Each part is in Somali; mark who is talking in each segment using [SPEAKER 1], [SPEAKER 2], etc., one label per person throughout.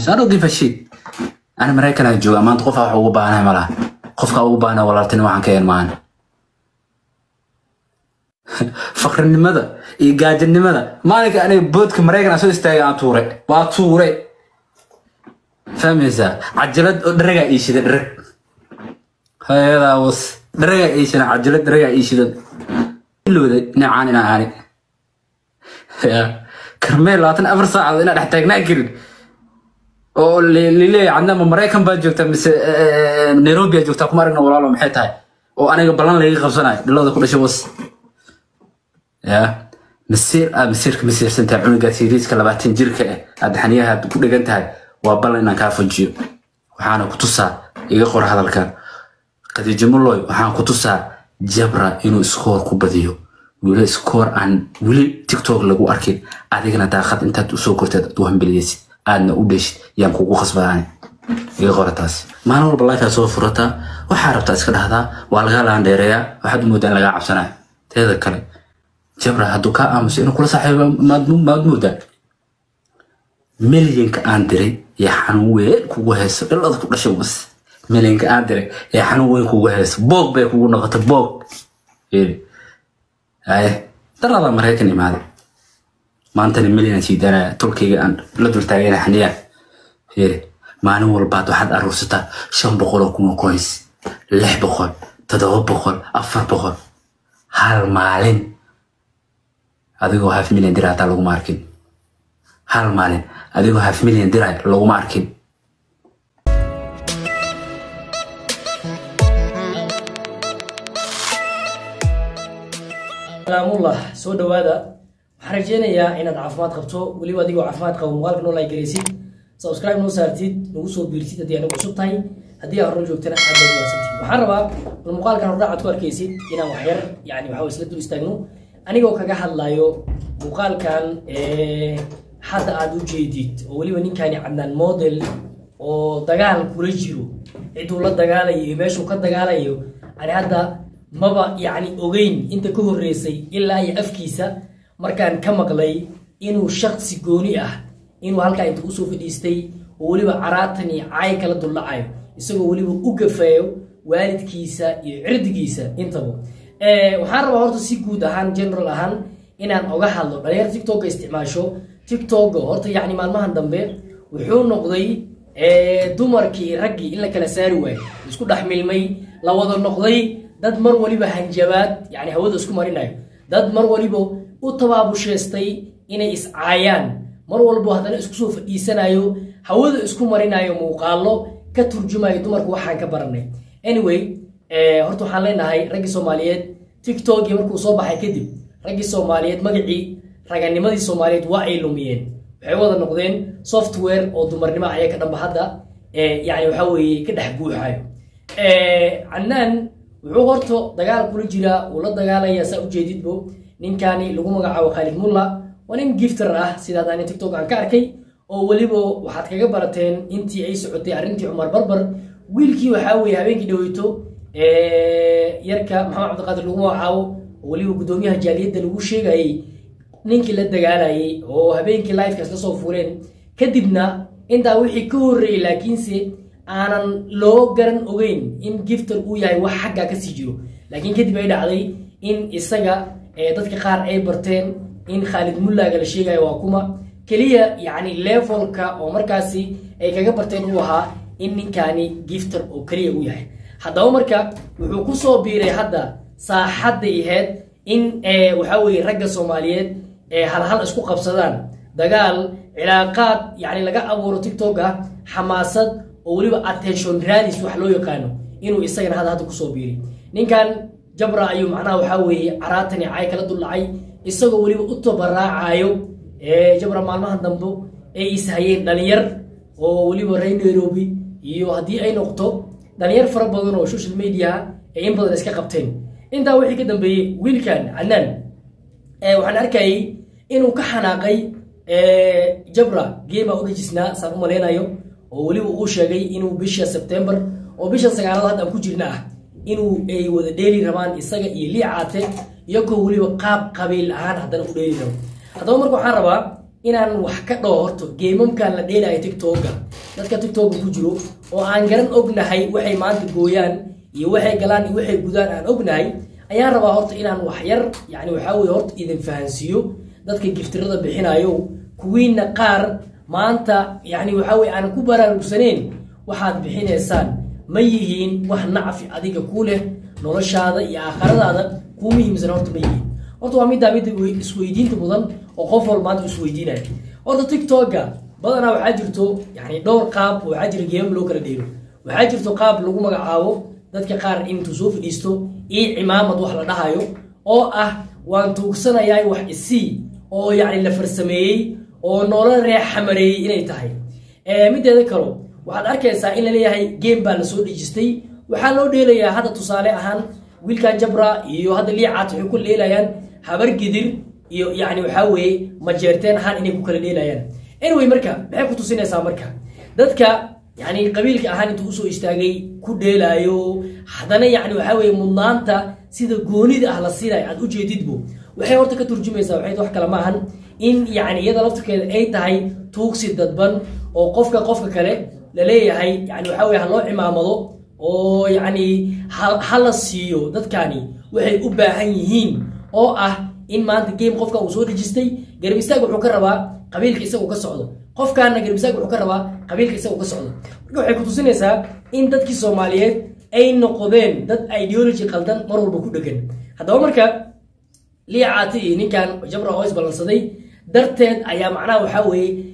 [SPEAKER 1] I don't give a shit ani maraykan aan joogaa maanta qofaa wax ugu baahanahay malaha qofka ugu baahana walaaltinimo waxaan ka een maan fakrinimada iyo gaajinimada maalinka aniga boodka maraykan aan soo istaagay aan tuuray waa tuuray fahmaysaa cajalad oo dharagaa ii shida dharag hayadaa was dharagaa ii shida cajalad dharagaa ii shida ilowda dhinacaan inaa aani ya karmeel labaatan afar saacadood inaa dhex taagnaa karin oo lileeya cadna ma maraykan baad joogtaa mise nairobi aad joogtaa kuma aragna walaalo maxay tahay oo aniga ballan layga qabsanayo dhalada ku dhashay was ya masiir aad masiirka masiirsantahay cunuga siriiska labaatan jirka ah aad xaniyaha ku dhegan tahay waa ballan inaan kaa fujiyo waxaana ku tusaa iga qor hadalkan khadiijo muloy waxaan ku tusaa jabra inuu iskoor ku badiyo wili iskoor aan weli tiktok lagu arkin adigana daaqad intaad usoo korteed aad u hambeliyeysid aadna u dheshid yaan kugu khasbadaani iga qora taas maalin walba lifea soo furataa waxaa rabtaa iska dhahdaa waa lagaa laandheereeyaa waxaad u moodaa in lagaa cabsanayo teeda kale jabra hadduu kaa aamuso inuu kula saaxiibo maad maad moodaa milyanka aan diray ee xanuun weyn kugu hayso dhalada ku dhashay was milyanka aan diray ee xanuun weyn kugu hayso boog bay kugu noqota boog fiiri haye daladaa maraykan imaaday maantana milyan aan sii daanaya tolkayga aan la dultaagayna xaniyaan fiiri maalin walbaad waxaad aruursataa shan boqol oo kun oo coins lix boqol toddoba boqol afar boqol hal maalin adigoo half million dir hataa laguma arkin hal maalin adigoo half million diray laguma arkin
[SPEAKER 2] salaamullah soo dhawaada waxaan rajeynayaa inaad caafimaad qabto weliba adigoo caafimaad qabo muuqaalka noo like garaysid subscribe noo saartid nagu soo biirtid haddii anagu cusub tahay haddii aad horun joogtana aad baad wanaagsantihin waxaan rabaa bal muuqaalkan hordhacaad ku arkaysid inaan waxyar yani waxa isla dul istaagno anigoo kaga hadlayo muuqaalkan hadda aad u jeedid oo weliba ninkani cadnaan model oo dagaal kula jiro ciduu la dagaalayo iyo meeshuu ka dagaalayo ani hadda maba yacni ogeyn inta ka horreysay ilaa iyo afkiisa markaan ka maqlay inuu shaksi gooni ah inuu halkaa inta usoo fadhiistay oo weliba caraatan iyo caay kala duldhacayo isagoo weliba u gafeeyo waalidkiisa iyo cirdigiisa intaba waxaan rabaa horta si guud ahaan general ahaan inaan oga hadlo dhalinyar tictokga isticmaasho tictokga horta yacni maalmahan dambe wuxuu noqday dumarkii raggii in la kala saari waayo isku dhex milmay la wada noqday dad mar waliba hanjabaad yani hawada isku marinayo dad mar waliba u tabaabusheystay inay iscaayaan mar walbo haddana isku soo fadhiisanayo hawada isku marinayo muuqaalo ka turjumayo dumarku waxaan ka baranay anyway horta waxaan leenahay raggii soomaaliyeed tiktokii markuu soo baxay kadib raggii soomaaliyeed magacii raganimadii soomaaliyeed waa ay lumiyeen waxay wada noqdeen software oo dumarnimo ayaa ka dhanba hadda yani waxa weeye ka dhex guuxayo cannaan wuxuu horta dagaal kula jiraa uu la dagaalaya saa ujeedidbo ninkani lagu magacaabo khaalid mulla waa nin gifter ah sidaad ani tiktok aan ka arkay oo weliba waxaad kaga barateen intii ay socotay arrintii cumar barbar wiilkii waxaa weeye habeenkii dhaweyto yarka maxamed cabdiqaadir lagu magacaabo oo weliba guddoomiyaha jaaliyadda lagu sheegayay ninkii la dagaalayay oo habeenkii lifekaas la soo fuureen kadibna intaa wixii ka horreeyey laakiinse aanan loo garan ogeyn in gifter uu yahay wax xaggaa kasii jiro laakiin kadib ay dhacday in isaga dadka qaar ay barteen in khaalid mullaaga la sheegayo waa kuma keliya yacni levelka oo markaasi ay kaga barteen uu ahaa in ninkani gifter oo keliya u yahay haddaba marka wuxuu ku soo biiray hadda saaxadday ahayd in waxaa weeye ragga soomaaliyeed halhal isku qabsadaan dagaal cilaaqaad yani laga abuuro tiktok ah xamaasad oo weliba attention radis wax loo yaqaano inuu isagana hadda hadda kusoo biiray ninkan jabra ayuu macnaha waxaa weeye caraatani caay kala duldhacay isagoo weliba u tabaraacayo jabra maalmahan dambe ay ishayeen dhalinyar oo weliba reer nairobi iyo haddii ay noqoto dhalinyar fara badan oo social media ay in badan iska qabteen intaa wixii ka dambeeyey wiilkan canaan waxaan arkayay inuu ka xanaaqay jabra geema u dhejisnaa saan u malaynayo oo weliba uu sheegay inuu bisha sebtembar oo bisha sagaalaad hadda aan ku jirna ah inuu ay wada dheeli rabaan isaga iyo liicaate iyagoo weliba qaab qabiil ahaan haddana u dheeli rabo haddaba marka waxaan rabaa inaan wax ka dhaho horto geemamkan la dheelayo tiktoka dadka tiktoka ku jiro oo aan garan ognahay waxay maanta gooyaan iyo waxay galaan iyo waxay gudaan aan ognahay ayaan rabaa horta inaan wax yar yani waxaa weye horta idin fahansiiyo dadka giftirada bixinayo kuwiina qaar maanta yani waxaa weye aanan ku baraarugsaneyn waxaad bixinaysaan ma yihiin wax nacfi adiga ku leh noloshaada iyo aakhiradaada kuu muhiimsan horta ma yihiin horta waa middaa midda isweydiinta mudan oo qof walba maanta isweydiinaya horta tiktoka badanaa waxaa jirto yani dhowr qaab oo waxaa jira geemam loo kala dheero waxaa jirto qaab lagu magacaabo dadka qaar intuu soo fadhiisto ii cimaamad wax la dhahayo oo ah waan tuugsanayaa wax isii oo yani la farsameeyey oo noola reex xamareeyey inay tahay mideeda kalo waxaad arkaysaa in laleeyahay game baa lasoo dhejistay waxaa loo dheelayaa hadda tusaale ahaan wiilkan jabra iyo hadda liicaat waxay ku dheelayaan habar gidir iyo yani waxaa weeye majeerteen ahaan inay ku kala dheelayaan anyway marka maxay ku tusinaysaa marka dadka yani qabiilka ahaan intuu usoo istaagay ku dheelaayo haddana yani waxaa weye mudnaanta sida goonida ah la siinayo aad ujeedidbo waxay horta ka turjumaysaa waxay wax kale maahan in yani iyada laftirkeeda ay tahay tuugsi dadban oo qofka qofka kale laleeyahay yani waxaa weye ha loo cimaamado oo yani ha la siiyo dadkani waxay u baahan yihiin oo ah in maanta game qofka uu soo dhejistay garab istaag wuxuu ka rabaa qabiilka isagu ka socdo qofkaana garab istaag wuxuu ka rabaa qabiilka isagu ka socdo marka waxay ku tusinaysaa in dadkii soomaaliyeed ay noqdeen dad ideology qaldan mar walba ku dhegan haddaba marka liicaati iyo ninkan jabra oo isballansaday darteed ayaa macnaha waxaa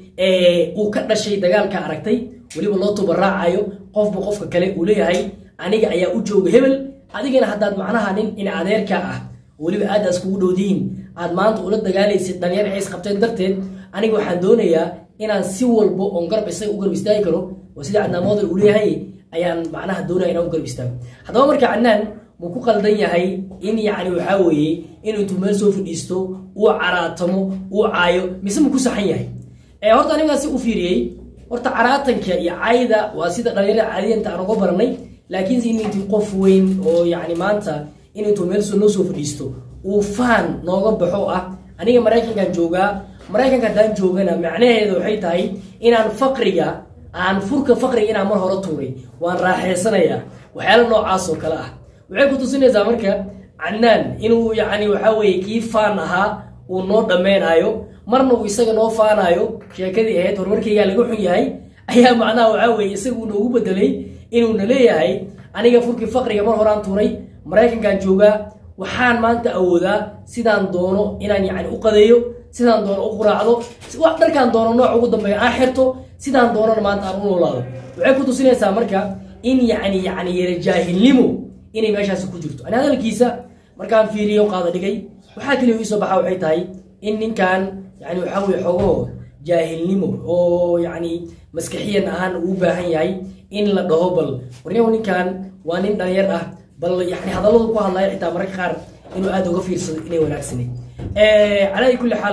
[SPEAKER 2] weeye uu ka dhashay dagaalka aragtay weliba loo tubaraacayo qofba qofka kale uu leeyahay aniga ayaa u jooga hebel adigana haddaad macnaha nin in adeerka ah weliba aadaas kugu dhowdihiin aad maanta ula dagaalaysid dhalinyar ay isqabteen darteed aniga waxaan doonayaa inaan si walbo oon garab isaga u garab istaagi karo oo sida cadnaan model uu leeyahay ayaan macnaha doonaya inaan u garab istaago haddaba marka cadnaan muu ku qaldan yahay in yacni waxaa weeye inuu intuu meel soo fadhiisto uu caraatamo uu caayo mise muu ku saxan yahay horta anigaasi u fiiriyey horta caraatanka iyo cayda waa sida dhalinyarada caadiyanta aan uga baranay laakiinse in intii qof weyn oo yani maanta in intuu meel noo soo fadhiisto uu faan nooga baxo ah aniga maraykankan joogaa maraykanka haddaan joogana macnaheeda waxay tahay inaan faqriga aan furka faqriga inaan mar hore tuuray waan raaxaysanayaa waxyaala noocaas oo kale ah waxay ku tusinaysaa marka canaan inuu yani waxaa weye kii faan ahaa uu noo dhammeynaayo marna uu isaga noo faanayo sheekadii ahayd horumarkaygaa laga xun yahay ayaa macnaha waxaa weye isagu noogu bedelay inuuna leeyahay aniga furkii faqriga mar horaan tuuray maraykankan joogaa waxaan maanta awoodaa sidaan doono inaan yani u qadeeyo sidaan doono u quraacdo wax dharkaan doono nooc ugu dambeeya aan xirto sidaan doonana maanta aan u noolaado waxay ku tusinaysaa marka in yani yani yara jaahilnimo inay meeshaasi ku jirto ani hadalkiisa markaan fiiriyo qaada dhigay waxaa keliya iisoo baxa waxay tahay in ninkan yani waxaa weye xogo jaahilnimo oo yani maskaxiyan ahaan uu baahan yahay in la dhaho bal waryahu ninkan waa nin dhalinyar ah bal yani hadalladu ku hadlaya xitaa mararka qaar inuu aada uga fiirsado inay wanaagsaneyd calaa kulli xaal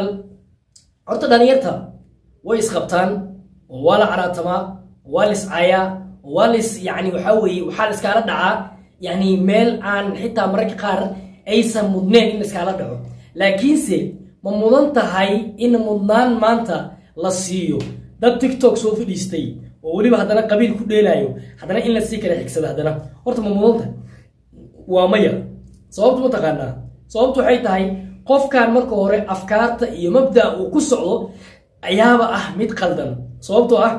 [SPEAKER 2] horta dhalinyarta way isqabtaan oo waa la caraatamaa waa la iscaayaa waa la is yani waxaa weeye waxaa la iskaala dhacaa yani meel aan xitaa mararka qaar aysan mudneen in la iskaala dhaco laakiinse ma mudan tahay in mudnaan maanta la siiyo dad tiktok soo fadhiistay oo weliba haddana qabiil ku dheelaayo haddana in la sii kala xigsado haddana horta ma mudan tahay waa maya sababtu ma taqaanaa sababtu waxay tahay qofkan marka hore afkaarta iyo mabdaa uu ku socdo ayaaba ah mid qaldan sababtoo ah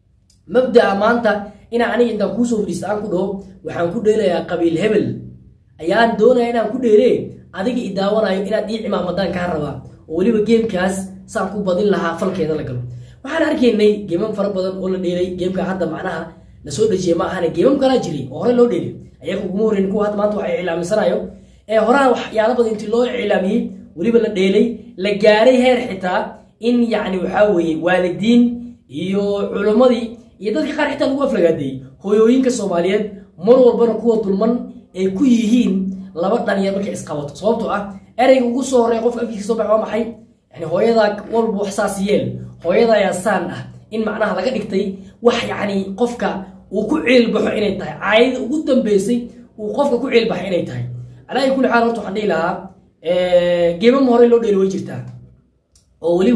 [SPEAKER 2] mabdaa maanta inaan aniga intaan kuusoo fadhiista aan ku dhaho waxaan ku dheelayaa qabiil hebel ayaan doonaya inaan ku dheele adiga i daawanayo inaad ii cimaamadaan kaa rabaa oo weliba geemkaas saan ku badin lahaa falkeeda la galo waxaan arkaynay geemam fara badan oo la dheelay geemka hadda macnaha lasoo dhejiyay ma ahane geemam kalaa jiray oo hore loo dheelay ayaga uguma horreyn kuwa hadda maanta waxay iclaamisanayo ee horaha waxyaala badan intii loo iclaamiyey weliba la dheelay la gaaray heer xitaa in yacni waxaa weeye waalidiin iyo culimmadii iyo dadka qaar xitaa lagu aflagaadeeyey hooyooyinka soomaaliyeed mar walbana kuwa dulman ay ku yihiin laba dhalinyar markay isqabato sababtoo ah ereyga ugu soo horreeya qofka afkiisa soo bax waa maxay yani hooyadaa walba wax saas yeel hooyada ayaa saan ah in macnaha laga dhigtay wax yacni qofka uu ku ciilbaxo inay tahay caayada ugu dambeysay uu qofka ku ciilbaxo inay tahay alaa kulli xaal horta waxaan dhihi lahaa geemama hore loo dheeli way jirtaa oo weliba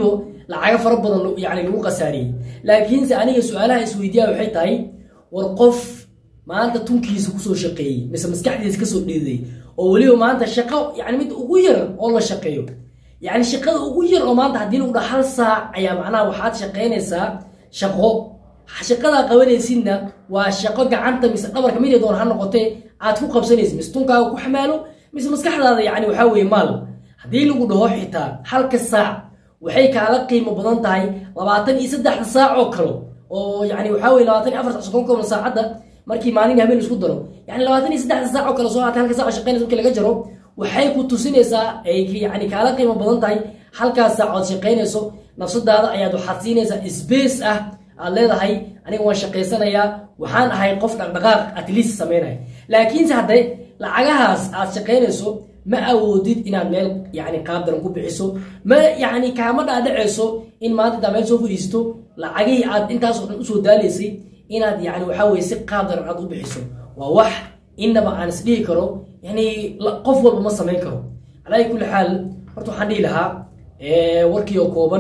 [SPEAKER 2] lacago fara badan lo- yani lagu khasaariyey laakiinse aniga su-aalaha isweydiiya waxay tahay war qof maanta tunkiisa kusoo shaqeeyey mise maskaxdiisa kasoo dhiiday oo weliba maanta shaqo yani mid ugu yar oo la shaqeeyo yani shaqada ugu yar oo maanta haddii lagu dhaha hal saac ayaa macnaha waxaad shaqaynaysaa shaqo shaqadaa qabanaysidna waa shaqo gacanta mise dhabarka mid doon ha noqotee aad ku qabsanaysid mise tunkaaga ku xamaalo mise maskaxdaada yani waxaa weeye maal haddii lagu dhaho xitaa halka saac waxay kaala qiimo badan tahay labaatan iyo saddexda saac oo kale oo yani waxaa weye labaatan iyo afar sac soddon kooban saacadda markii maalin habeen isku daro yani labaatan iyo saddexda saac oo kale soo haatay halka saac oo shaqaynaysa markii laga jaro waxay ku tusinaysaa ay yani kaala qiimo badan tahay halkaas saacood shaqaynayso nafsadaada ayaad waxaad siinaysaa space ah aad leedahay aniga waan shaqaysanayaa waxaan ahay qof dhaqdhaqaaq at least samaynaya laakiinse hadday lacagahaas aad shaqaynayso ma awoodid inaad meel yani qaab daran ku bixiso ma yani kaama dhaadhacayso in maanta intaa meel soo fadhiisto lacagihii aad intaasoo dhan usoo daalaysay inaad yani waxaa weye si qaab daran aad u bixiso waa wax inaba aan isdhihi karo yani la- qof walba ma samayn karo calaa kulli xaal horta waxaan dhihi lahaa eh, warkii oo kooban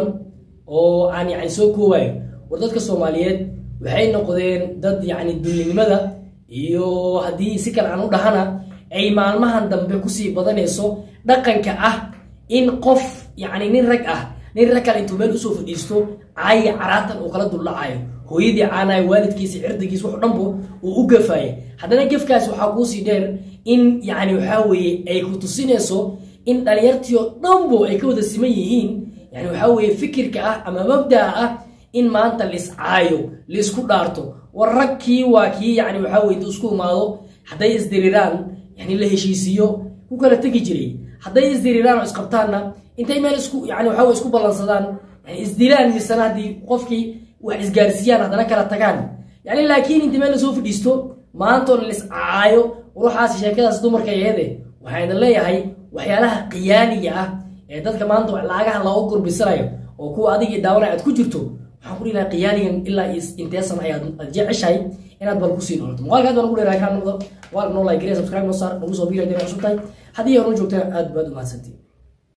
[SPEAKER 2] oo aan yani soo koowayo war dadka soomaaliyeed waxay noqdeen dad yani dullinimada iyo haddii si kale aan u dhahana ay maalmahan dambe kusii badanayso dhaqanka ah in qof yani nin rag ah nin rag kale intuu meel usoo fadhiisto caayi caraatan uu kala duldhacayo hooyadii caanayo waalidkiisa cirdigiis wax dhanbo uu u gafaaya haddana gefkaas waxaa kuusii dheer in yani waxaa weeye ay ku tusinayso in dhalinyartii oo dhanbo ay ka wada siman yihiin yani waxaa weeye fikirka ah ama mabdaa ah in maanta laiscaayo laisku dhaarto war rag kii waa kii yani waxaa weye intuu isku imaado hadday isdiriraan yani la heshiisiiyo ku kala tegi jiray hadday isdiriraan oo isqabtaanna intay meel isku yani waxaa weye isku ballansadaan yani isdilaan misana haddii qofkii wax isgaarsiiyaan haddana kala tagaan yani laakiin intii meel lasoo fadhiisto maantoo laiscaayo ruuxaas sheekadaas dumarka aheede waxaa idin leeyahay waxyaalaha qiyaaniga ah ee dadka maanta lacagaha looga gurbisanayo oo kuwa adigii daawanaya aad ku jirto waxaan ku dhihi lahaa qiyaanigan ilaa is- intee san ayaad aad jeceshahay inaad bal kusii noolato muuqaalka aad baan ugu dheerahay kaa noqdo muuqaalka noo like gare subscribe noo saar nagu soo biira hadii cusub tahay haddii aad noo joogtana aad baad u mahadsantiin